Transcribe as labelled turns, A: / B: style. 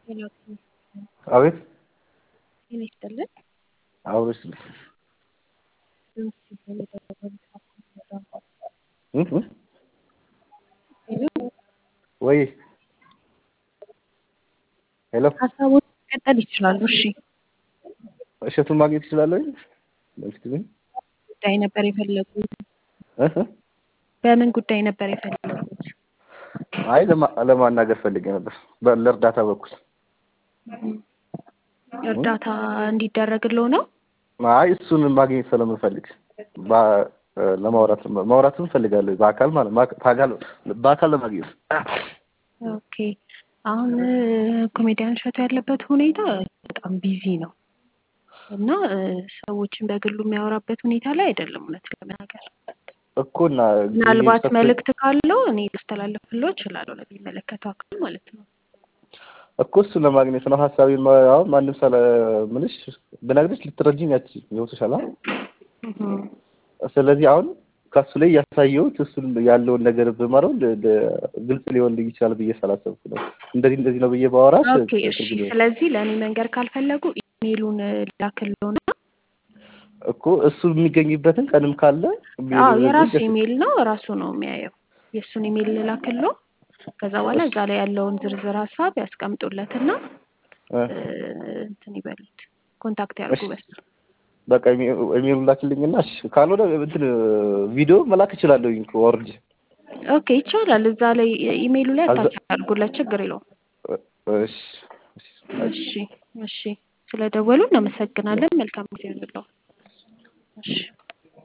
A: አቤት
B: ጤና ይስጥልን።
A: አውርስ ወይ ሄሎ
B: ሀሳቦች መቀጠል ይችላሉ። እሺ
A: እሸቱን ማግኘት ይችላለሁ?
B: ጉዳይ ነበር የፈለጉት?
A: እህ
B: በምን ጉዳይ ነበር የፈለጉት?
A: አይ ለማ- ለማናገር ፈልጌ ነበር በ- ለእርዳታ በኩል
B: እርዳታ እንዲደረግለው ነው?
A: አይ እሱን ማግኘት ስለምፈልግ በ- ለማውራት ማውራትም እፈልጋለሁ በአካል ማለት ማ- በአካል በአካል ለማግኘት
B: ኦኬ አሁን ኮሜዲያን እሸቱ ያለበት ሁኔታ በጣም ቢዚ ነው እና እ፣ ሰዎችን በግሉ የሚያወራበት ሁኔታ ላይ አይደለም። እውነት ለመናገር
A: እኮ እና
B: ምናልባት
A: ጊዜ
B: መልእክት ካለው እኔ ላስተላልፍለው እችላለሁ ለሚመለከተው አካል ማለት ነው።
A: እኮ እሱን ለማግኘት ነው ሀሳቤን ማ- አሁን ማንም ሳለ ምንሽ ብነግርሽ ልትረጂኝ አትችይም ይወስሻል አይደል?
B: እህ፣
A: ስለዚህ አሁን ከሱ ላይ ያሳየሁት እሱን ያለውን ነገር ብመረው ል- ል- ግልጽ ሊሆንልኝ ይችላል ብዬ ስላሰብኩ ነው። እንደዚህ እንደዚህ ነው ብዬ ባወራሽ
B: ኦኬ እሺ።
A: ትርጉም የለውም።
B: ስለዚህ ለእኔ መንገር ካልፈለጉ ኢሜሉን ላክልዎና
A: እኮ እሱ የሚገኝበትን ቀንም ካለ
B: አዎ
A: የሚል-
B: የራሱ
A: ደስ-
B: ኢሜል ነው ራሱ ነው የሚያየው። የእሱን ኢሜል ልላክልዎ። ከዛ በኋላ እዛ ላይ ያለውን ዝርዝር ሀሳብ ያስቀምጡለትና
A: እ፣
B: እ፣ እንትን ይበሉት ኮንታክት ያርጉ
A: እሺ።
B: በሱ።
A: በቃ ኢሜሉ ላክልኝና እሺ፣ ካልሆነ እንትን ቪዲዮ መላክ እችላለሁኝ እኮ ወርጅ
B: ኦኬ ይቻላል። እዛ ላይ ኢሜይሉ ላይ
A: አዛ-
B: አታች አድርጉለት፣ ችግር የለውም።
A: እሺ እሺ።
B: እሺ እሺ። ስለደወሉ እናመሰግናለን። መልካም ጊዜ ይሁንልዎ። እሺ